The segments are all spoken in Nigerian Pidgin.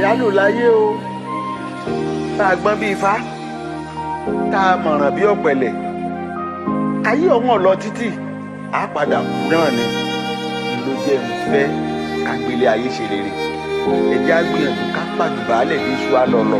àyálò láyé o tá a gbọ́n bí ifá tá a mọ̀ràn bí ọ̀pẹ̀lẹ̀ ayé ọ̀hún ọ̀lọ́ títì á padà kú náà ni ló jẹ́ ń fẹ́ kágbélé ayé ṣe rere ẹ̀jẹ̀ á gbìyànjú ká pàjùbálẹ̀ bí iṣu á lọ lọ.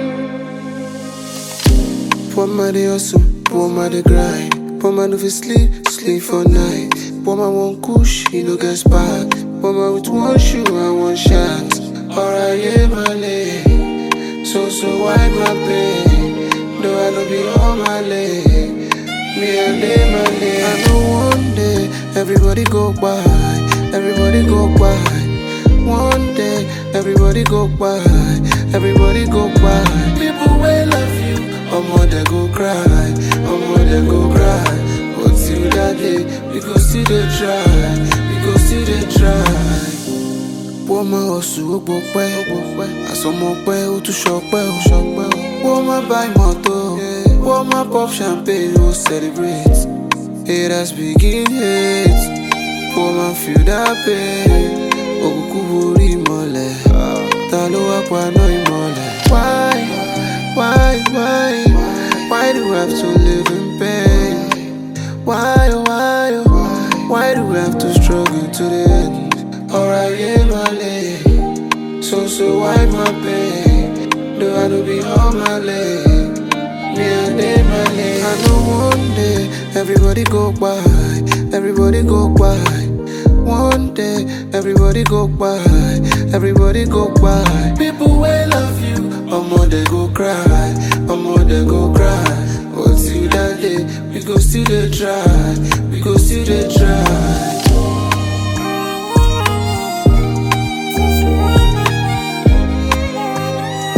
Poor man dey hustle, poor man dey grind. Poor man no fit sleep, sleep for night. Poor man want kush, he no get spark. Poor man with one shoe and one shot. Alright, yeah, my leg. So, so why my pain? No, I no be on my leg. Me I lay my leg. I know one day everybody go by, everybody go by. One day everybody go by, everybody go by. People will love you, omo they go cry, omo they go cry. But till that day, we go still dey try, we go still dey try. Wọ́n máa hustle ó gbọ́ pẹ́, ó gbọ́ pẹ́. Àsọmọ pẹ́ ó tún ṣọpẹ́ ó ṣọpẹ́ ó. Wọ́n máa buy mọ́tò, wọ́n máa pop champagne ó celebrate. Haters begin hate, wọ́n máa feel that pain. Òkùnkùn borí ìmọ̀lẹ̀, ta ló wá paná ìmọ̀lẹ̀? Why, why, why, why do we have to live in pain? Why, oh, why, oh, why do we have to struggle to the end? Alright, yeah, my leg. So, so why my pain? Do I no be on my leg? Me and they my leg. I know one day everybody go by, everybody go by. One day everybody go by, everybody go by. People will love you, omo they go cry, omo they go cry. But till that day, we go still dey try, we go still dey try.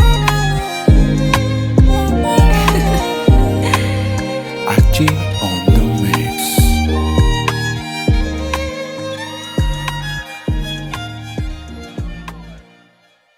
Achi on